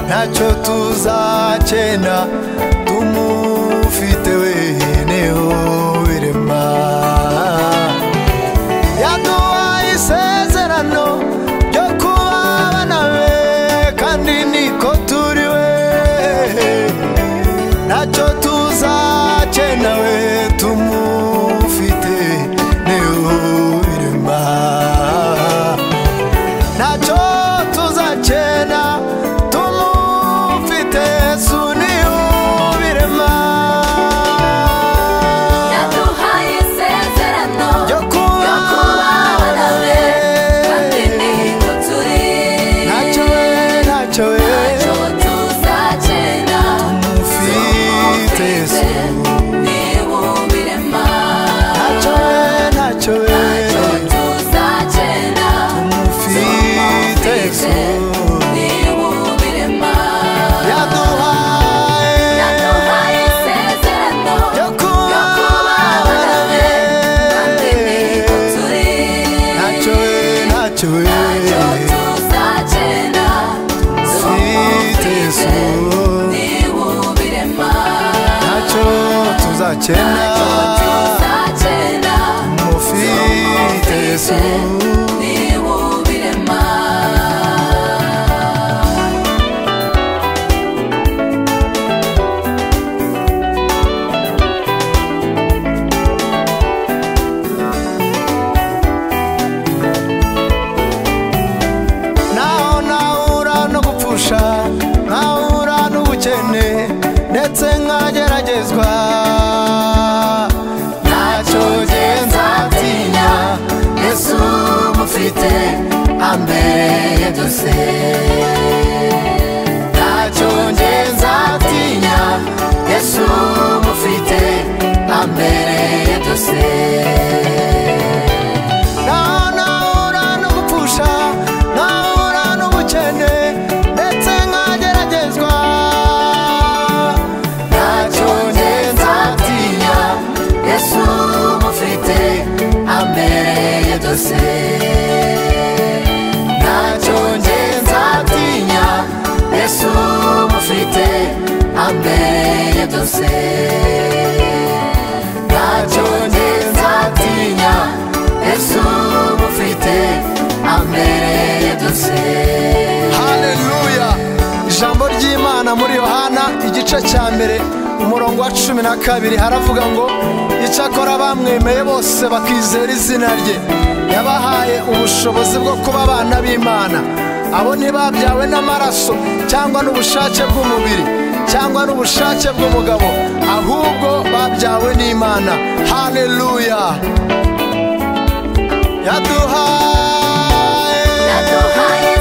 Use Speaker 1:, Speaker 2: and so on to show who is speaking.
Speaker 1: ntacyo tuzakena tumufite weneho birema yaduhaye isezerano ryo kuba abana be kandi niko turi we ntacyo tuzakena we tumufite weneho birema ntacyo tuzakena tumufite yesu niyo birema
Speaker 2: yaduhaye isezerano
Speaker 1: ryo kuba
Speaker 2: ryo kuba abana be kandi
Speaker 1: be
Speaker 2: niko turi
Speaker 1: ntacyo we ntacyo we
Speaker 2: ntacyo tuzakena
Speaker 1: tumufite yesu
Speaker 2: tumufite niwubirema
Speaker 1: ntacyo we ntacyo we
Speaker 2: ntacyo tuzakena
Speaker 1: tumufite yesu
Speaker 2: niwubirema
Speaker 1: yaduhaye
Speaker 2: yaduhaye isezerano
Speaker 1: ryo kuba abana be
Speaker 2: kandi niko turi
Speaker 1: ntacyo we ntacyo we
Speaker 2: ntacyo tuzakena
Speaker 1: tumufite yesu
Speaker 2: niwubirema
Speaker 1: ntacyo tuzakena
Speaker 2: ntacyo tuzakena
Speaker 1: mufite yesu
Speaker 2: niwubirema
Speaker 1: naho nahura no gupfusha nkahura n'ubukene ndetse nkageragezwa ntacyo njye nzatinya yesu mufite ambere ya byose ntacyo njye nzatinya yesu mufite ambere ya byose nahura no gupfusha nahura n'ubukene ndetse nkageragezwa ntacyo njye nzatinya yesu mufite ambere ya byose ntacyo njye nzatinya yesu mufite ambere ya byose ntacyo njye nzatinya yesu mufite ambereye byose haleluya ijambo ry'imana muri yohana igice cya mbere umurongo wa cumi na kabiri haravuga ngo icyakora bamwemeye bose bakizera izina rye yabahaye ubushobozi bwo kuba abana b'imana abo ntibabyawe n'amaraso cyangwa n'ubushake bw'umubiri cyangwa n'ubushake bw'umugabo ahubwo babyawe n'imana haleluya yaduhaye
Speaker 2: yaduhaye